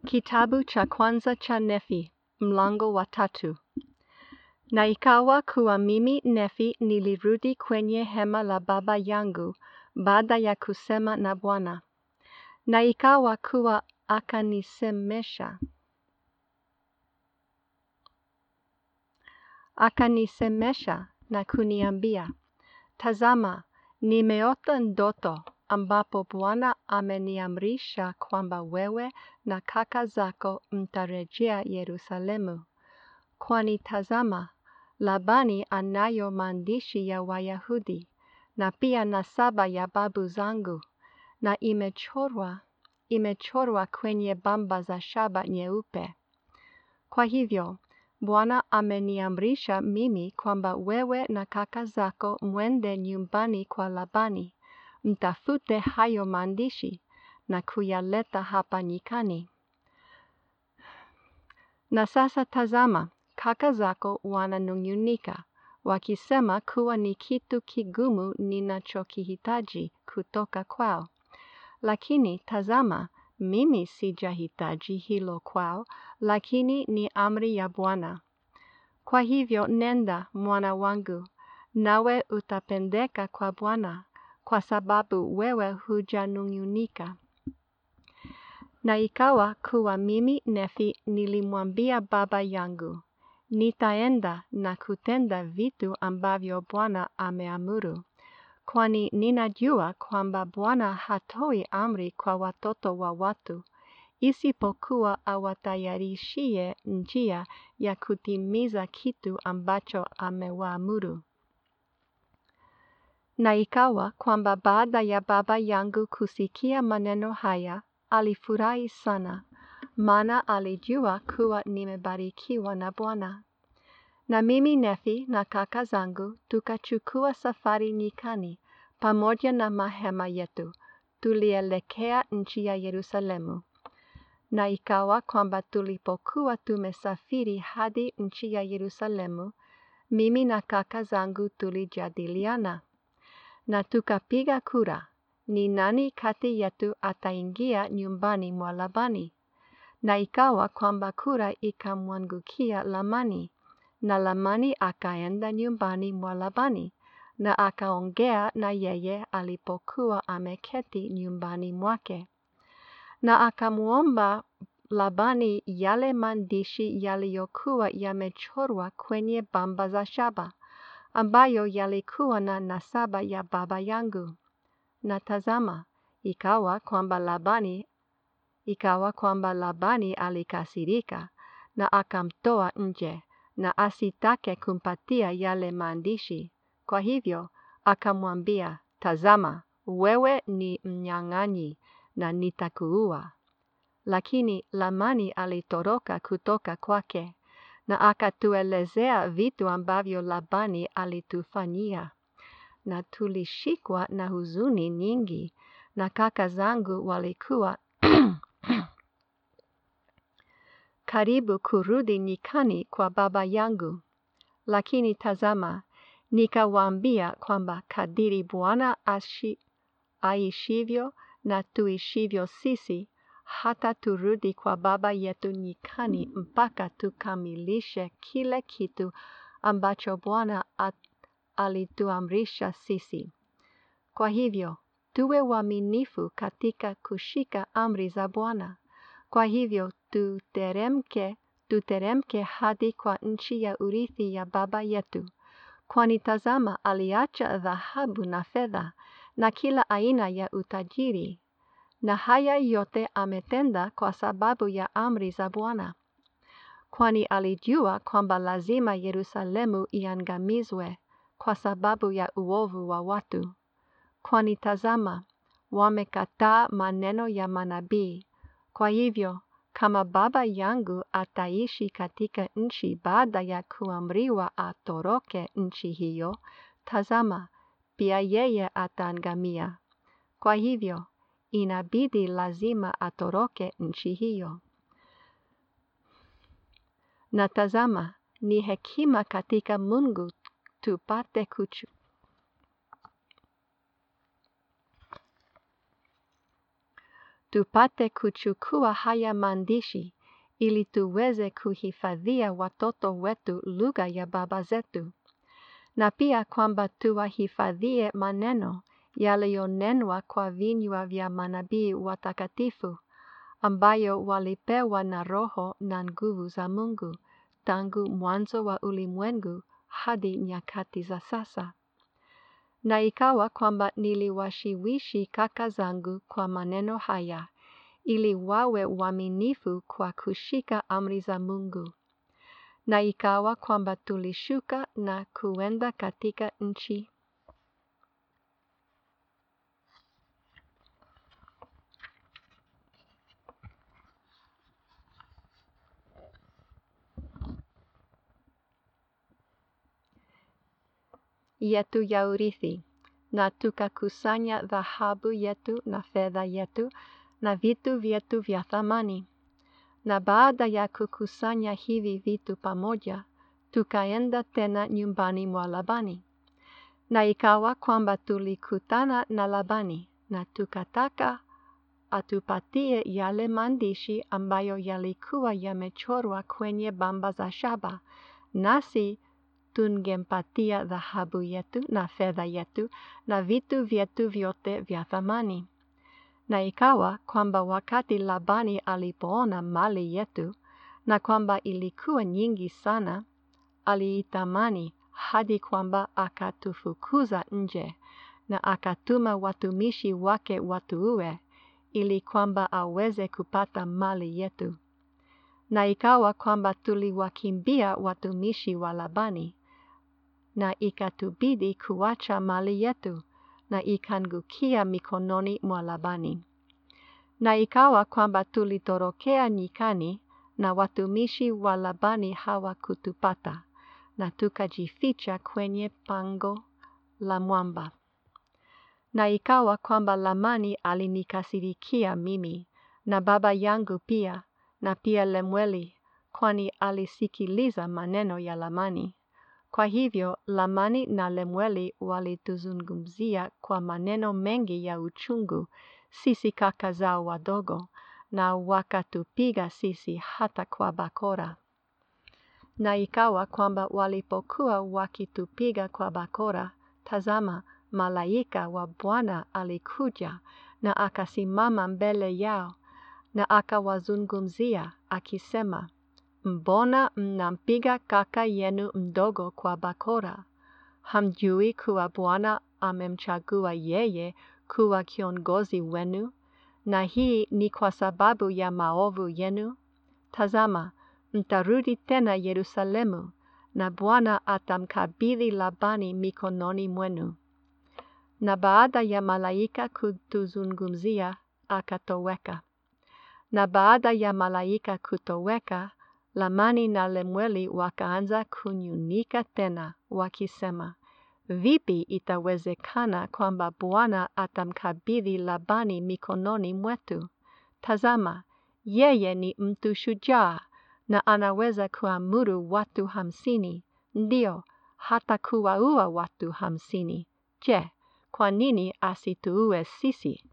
Kitabu cha kwanza cha Nefi, mlango wa tatu. Na ikawa kuwa mimi Nefi nilirudi kwenye hema la baba yangu baada ya kusema na Bwana. Na ikawa kuwa akanisemesha. Akanisemesha na kuniambia, Tazama, nimeota ndoto ambapo Bwana ameniamrisha kwamba wewe na kaka zako mtarejea Yerusalemu. Kwani tazama, Labani anayo maandishi ya Wayahudi na pia nasaba ya babu zangu na imechorwa imechorwa kwenye bamba za shaba nyeupe. Kwa hivyo, Bwana ameniamrisha mimi kwamba wewe na kaka zako mwende nyumbani kwa Labani, mtafute hayo maandishi na kuyaleta hapa nyikani. Na sasa tazama, kaka zako wananung'unika, wakisema kuwa ni kitu kigumu ninachokihitaji kutoka kwao. Lakini tazama, mimi sijahitaji hilo kwao, lakini ni amri ya Bwana. Kwa hivyo nenda, mwana wangu, nawe utapendeka kwa Bwana, kwa sababu wewe hujanung'unika. Na ikawa kuwa mimi Nefi nilimwambia baba yangu, nitaenda na kutenda vitu ambavyo Bwana ameamuru, kwani ninajua kwamba Bwana hatoi amri kwa watoto wa watu, isipokuwa awatayarishie njia ya kutimiza kitu ambacho amewaamuru. Na ikawa kwamba baada ya baba yangu kusikia maneno haya, alifurahi sana, maana alijua kuwa nimebarikiwa na Bwana. Na mimi Nefi na kaka zangu tukachukua safari nyikani pamoja na mahema yetu, tulielekea nchi ya Yerusalemu. Na ikawa kwamba tulipokuwa tumesafiri hadi nchi ya Yerusalemu, mimi na kaka zangu tulijadiliana na tukapiga kura, ni nani kati yetu ataingia nyumbani mwa Labani. Na ikawa kwamba kura ikamwangukia Lamani, na Lamani akaenda nyumbani mwa Labani, na akaongea na yeye alipokuwa ameketi nyumbani mwake. Na akamwomba Labani yale maandishi yaliyokuwa yamechorwa kwenye bamba za shaba, ambayo yalikuwa na nasaba ya baba yangu. Na tazama, ikawa kwamba Labani ikawa kwamba Labani alikasirika na akamtoa nje na asitake kumpatia yale maandishi. Kwa hivyo akamwambia, tazama, wewe ni mnyang'anyi na nitakuua. Lakini Lamani alitoroka kutoka kwake na akatuelezea vitu ambavyo Labani alitufanyia. Na tulishikwa na huzuni nyingi na kaka zangu walikuwa karibu kurudi nyikani kwa baba yangu. Lakini tazama, nikawaambia kwamba kadiri Bwana aishivyo na tuishivyo sisi, hata turudi kwa baba yetu nyikani mpaka tukamilishe kile kitu ambacho Bwana alituamrisha sisi. Kwa hivyo, tuwe waaminifu katika kushika amri za Bwana. Kwa hivyo, tuteremke, tuteremke hadi kwa nchi ya urithi ya baba yetu. Kwani tazama aliacha dhahabu na fedha na kila aina ya utajiri. Na haya yote ametenda kwa sababu ya amri za Bwana. Kwani alijua kwamba lazima Yerusalemu iangamizwe kwa sababu ya uovu wa watu. Kwani tazama, wamekataa maneno ya manabii. Kwa hivyo, kama baba yangu ataishi katika nchi baada ya kuamriwa atoroke nchi hiyo, tazama, pia yeye ataangamia. Kwa hivyo, inabidi lazima atoroke nchi hiyo. Na tazama, ni hekima katika Mungu tupate kuchu tupate kuchukua haya maandishi ili tuweze kuhifadhia watoto wetu lugha ya baba zetu, na pia kwamba tuwahifadhie maneno yaliyonenwa kwa vinywa vya manabii watakatifu ambayo walipewa na Roho na nguvu za Mungu tangu mwanzo wa ulimwengu hadi nyakati za sasa. Na ikawa kwamba niliwashawishi kaka zangu kwa maneno haya, ili wawe waaminifu kwa kushika amri za Mungu. Na ikawa kwamba tulishuka na kuenda katika nchi yetu ya urithi, na tukakusanya dhahabu yetu na fedha yetu na vitu vyetu vya thamani. Na baada ya kukusanya hivi vitu pamoja, tukaenda tena nyumbani mwa Labani. Na ikawa kwamba tulikutana na Labani, na tukataka atupatie yale maandishi ambayo yalikuwa yamechorwa kwenye bamba za shaba, nasi tungempatia dhahabu yetu na fedha yetu na vitu vyetu vyote vya thamani. Na ikawa kwamba wakati Labani alipoona mali yetu na kwamba ilikuwa nyingi sana, aliitamani hadi kwamba akatufukuza nje na akatuma watumishi wake watuue ili kwamba aweze kupata mali yetu. Na ikawa kwamba tuliwakimbia watumishi wa Labani na ikatubidi kuacha mali yetu na ikangukia mikononi mwa Labani. Na ikawa kwamba tulitorokea nyikani na watumishi wa Labani hawakutupata na tukajificha kwenye pango la mwamba. Na ikawa kwamba Lamani alinikasirikia mimi na baba yangu pia na pia Lemueli, kwani alisikiliza maneno ya Lamani. Kwa hivyo Lamani na Lemueli walituzungumzia kwa maneno mengi ya uchungu sisi kaka zao wadogo, na wakatupiga sisi hata kwa bakora. Na ikawa kwamba walipokuwa wakitupiga kwa bakora, tazama, malaika wa Bwana alikuja na akasimama mbele yao na akawazungumzia akisema, Mbona mnampiga kaka yenu mdogo kwa bakora? Hamjui kuwa Bwana amemchagua yeye kuwa kiongozi wenu, na hii ni kwa sababu ya maovu yenu? Tazama, mtarudi tena Yerusalemu, na Bwana atamkabidhi Labani mikononi mwenu. Na baada ya malaika kutuzungumzia, akatoweka. Na baada ya malaika kutoweka, Lamani na Lemueli wakaanza kunyunika tena, wakisema, Vipi itawezekana kwamba Bwana atamkabidhi Labani mikononi mwetu? Tazama, yeye ni mtu shujaa na anaweza kuamuru watu hamsini, ndio hata kuwaua watu hamsini. Je, kwa nini asituue sisi?